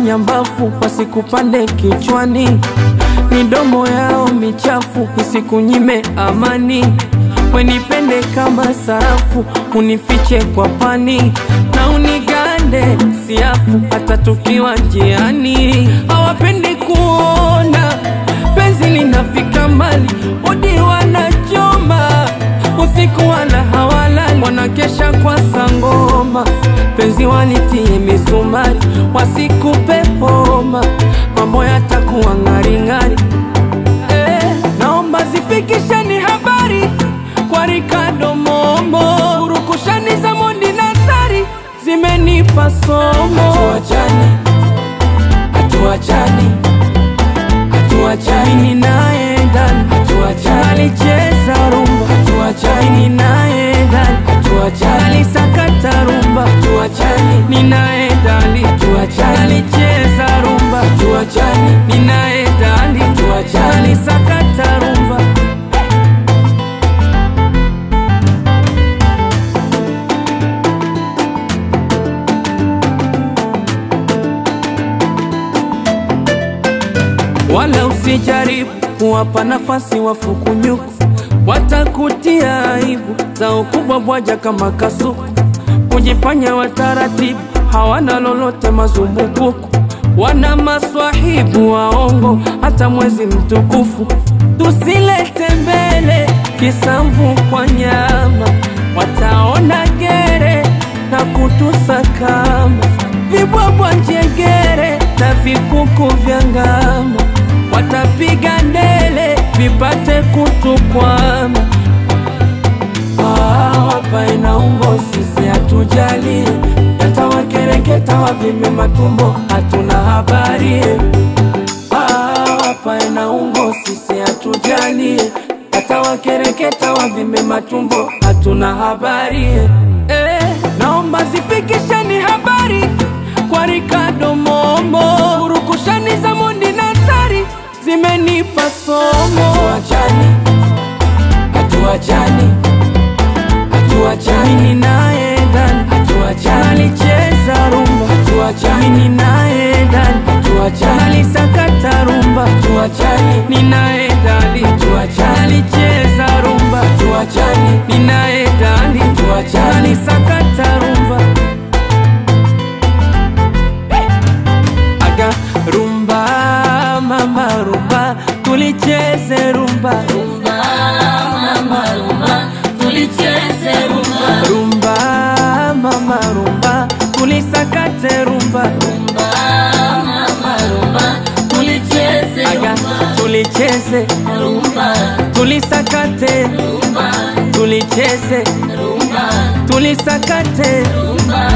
nyambafu wasikupande kichwani, midomo yao michafu isikunyime amani. Wenipende kama sarafu, unifiche kwa pani na unigande siafu, hata tukiwa njiani. Hawapendi kuona penzi linafika mbali, odi wanachoma usiku wala hawalali, wanakesha kwa sangoma, penzi walitie misumari, wasikupe homa, mambo yatakuwa ng'aring'ari. Eh, naomba zifikisheni habari kwa Ricardo Momo, urukushani za Mondi na Sari zimenipa somo. Hatuachani, hatuachani, hatuachani, mimi naye ndani, hatuachani, alicheza rumba, hatuachani, mimi naye ndani, hatuachani, alisakata rumba, hatuachani, mimi naye ndani, hatuachani, alicheza rumba, hatuachani, mimi naye ndani, hatuachani, alisakata rumba. wala usijaribu kuwapa nafasi wafukunyuku, watakutia aibu za ukubwa bwaja kama kasuku, kujifanya wataratibu, hawana lolote mazumbukuku, wana maswahibu waongo, hata mwezi mtukufu tusilete mbele kisamvu kwa nyama, wataona gere na kutusakama vibwabwa njegere na vikuku vya ngama, watapiga ndele vipate kutukwama. Ah, hapa ina umbo, sisi hatujali, yatawakereketa wavime matumbo, hatuna habari. Ah, hapa ina umbo, sisi hatujali, yatawakereketa wavime matumbo, hatuna habari. Eh, naomba zifikisheni habari kwa Ricardo Momo, urukushani za Mondi na Sari zimenipa somo. Hatuachani, hatuachani, hatuachani, mimi naye ndani, hatuachani, alicheza rumba, hatuachani, mimi naye ndani, hatuachani, alisakata rumba, hatuachani, mimi naye ndani, hatuachani, alicheza rumba, hatuachani, mimi naye ndani, hatuachani, alisakata rumba. aga rumba mama rumba tulicheze rumba Rumba, mama, rumba, tulicheze rumba. rumba mama rumba tulisakate rumba Rumba, mama, rumba, tulicheze aga rumba. tulicheze Rumba, tulisakate rumba, tulicheze rumba, tulisakate rumba,